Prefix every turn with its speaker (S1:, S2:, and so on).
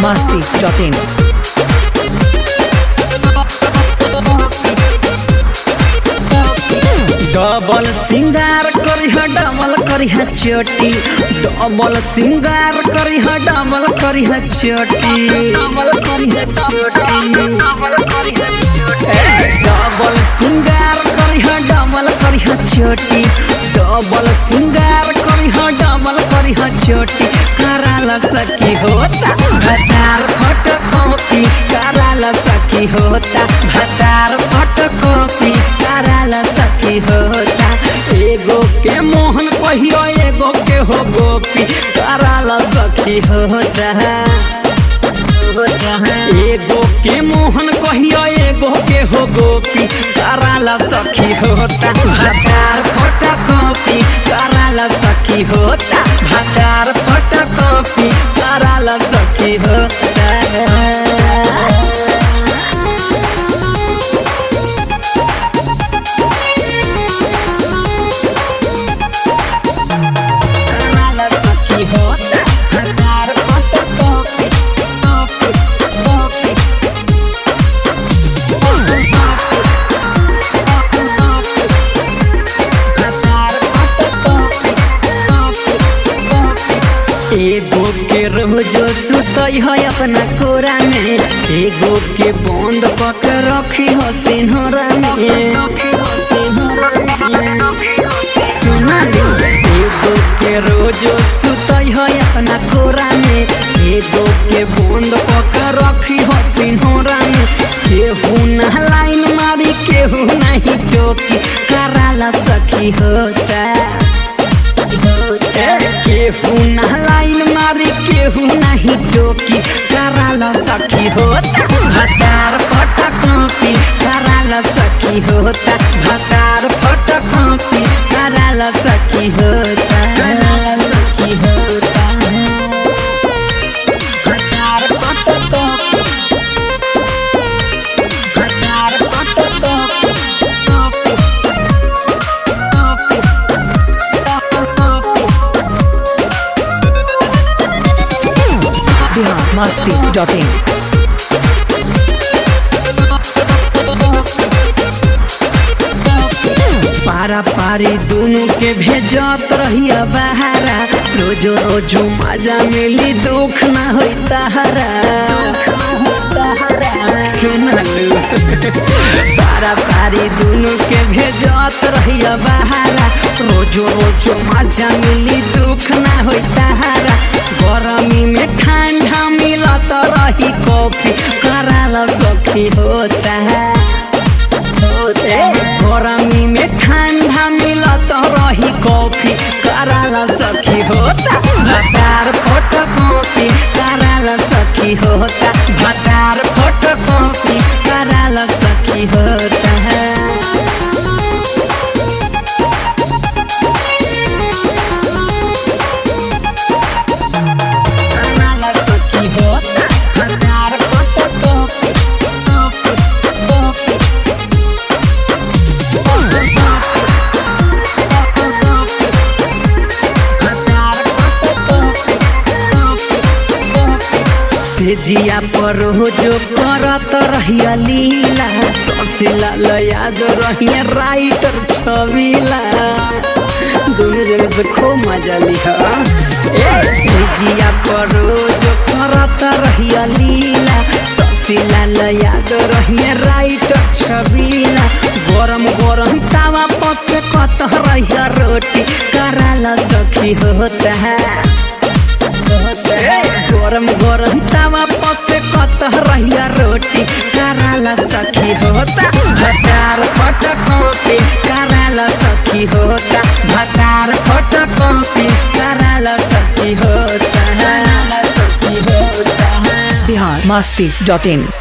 S1: masti.in.
S2: Double सिंगार करिह double करिह चोटी डबल सिंगार करिह डबल करिह चोटी डबल करिह चोटी डबल सिंगार करिह डबल करिह चोटी डबल सिंगार करिह डबल करिह चोटी कराला सकी होता भतार फोटो कॉपी कराला सकी होता भतार फोटो कॉपी कराला सकी होता एगो के मोहन कहियो एगो के हो गोपी कराला सखी होता एगो के मोहन कहियो एगो के हो गोपी कराला सखी होता भतार फोटा कॉपी कराला सखी होता भतार फोटा कॉपी कराला सखी होता कराला सखी होता भतार फोटा कॉपी कॉपी कॉपी एगो के रोजो सुतई है अपना कोरा में एगो के बंद पक रखी हो सिन्हरा में सुना रे, एगो के रोजो सुतई है अपना कोरा में एगो के बंद पक रखी हो सिन्हरा में केहू ना लाइन मारी केहू नहीं टोकी कराला सखी होता केहू ना लाइन मारी केहू नहीं टोकी कराला सखी होता भतार फटा कॉपी कराला सखी होता भतार फटा कॉपी कराला सखी होता कराला सखी होता भतार फटा कॉपी भतार फटा copy copy copy
S1: Bihar masti.in.
S2: पारा पारी दोनों के भेजत रहिया बहारा रोजो रोजो मजा मिली दुख ना होई तहरा सुनलू पारा पारी दोनों के भेजत रहिया बहारा रोजो रोजो मजा मिली दुख ना होई तहरा गरमी में ठंडा मिलत रही कॉफी कराला सखी होता है गरमी में ठंडा मिलत रही कॉफी कराला सखी होता भतार फोटो कॉफी कराला सखी होता भतार फोटो कॉफी कराला सखी होता है कराला सखी होता भतार फोटो कॉफी कॉफी कॉफी से जिया पर जो करत रहिया लीला ससिला याद रहिया राइटर छबिला दोनों जगह से खूब मजा लिहा ए से जिया पर जो करत रहिया लीला ससिला याद रहिया राइटर छबिला गरम गरम तावा पर से कत रहिया रोटी कराला सखी होता है गरम गरम तावा पर से कत रहिया रोटी कराला सखी होता भतार फट कॉपी कराला सखी होता भतार फट कॉपी कराला सखी होता सखी होता
S1: Bihar masti.in.